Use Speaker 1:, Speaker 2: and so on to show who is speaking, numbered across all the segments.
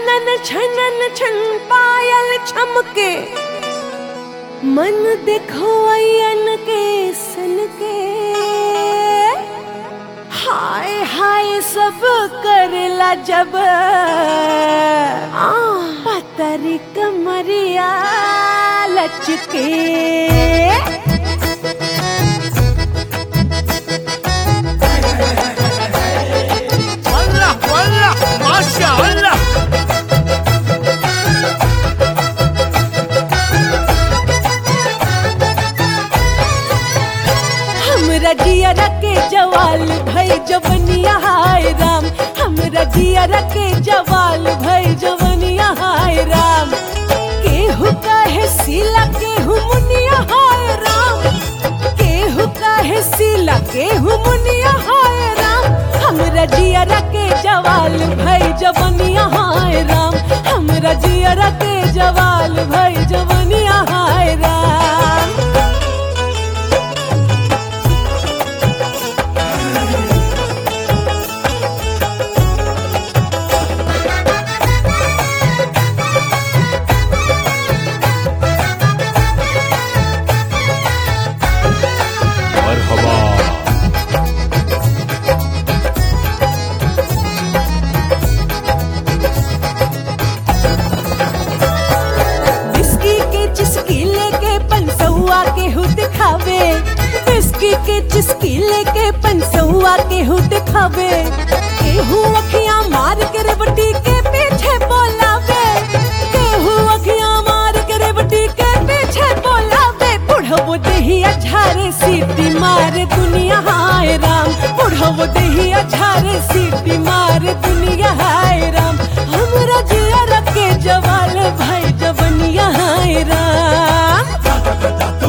Speaker 1: छनन छनन छन पायल छमके मन देखो अयन के सन के हाय हाय सब करला जब आ पतरी कमरिया लचके
Speaker 2: والله والله ما شاء الله
Speaker 1: हमरा जियरा के जवाल भई जवनिया हाय राम हमरा जियरा के जवाल भई जवनिया हाय राम केहू कहे सिला केहू मुनिया हाय राम केहू कहे सिला केहू मुनिया हाय राम हमरा जियरा के जवाल भई जवनिया हाय राम हमरा जियरा के जवाल भई जवनिया हाय राम
Speaker 2: مرحبا
Speaker 1: बिस्की के चिस्की लेके पंसौआ के हु दिखावे बिस्की के चिस्की लेके पंसौआ के हु दिखावे केहू अखियां मार के रेवटी के पीछे बोलावे केहू अखियां मार के रेवटी के पीछे बोलावे बुढ़ो देहिया झारे सीटी मारे दुनिया हाय राम बुढ़ो देहिया झारे सीटी मारे दुनिया हाय राम हमरा जिया रखे जवाल भाई जवनिया हाय राम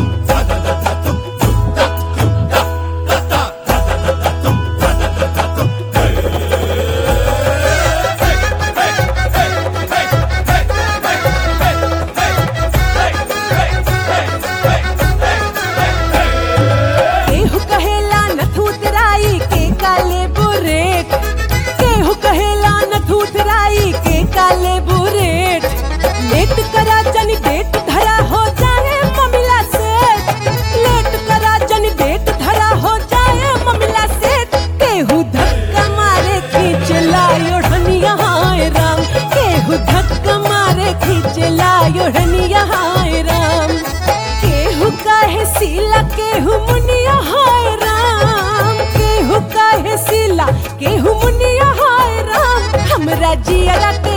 Speaker 1: केहू कहेला नथुतराई के काले बुरेट केहू कहेला नथुतराई के काले बुरेट लेट करा जन डेट धरा हो जाए ममिला से लेट करा जन डेट धरा हो जाए ममिला से केहू धक्का मारे खींच लायो ढनिया हाय राम केहू धक्का मारे खींच लायो ढनिया हाय राम केहू काहे सिला केहू मुनिया हाय राम केहू काहे सिला केहू मुनिया हाय राम हमरा जियरा के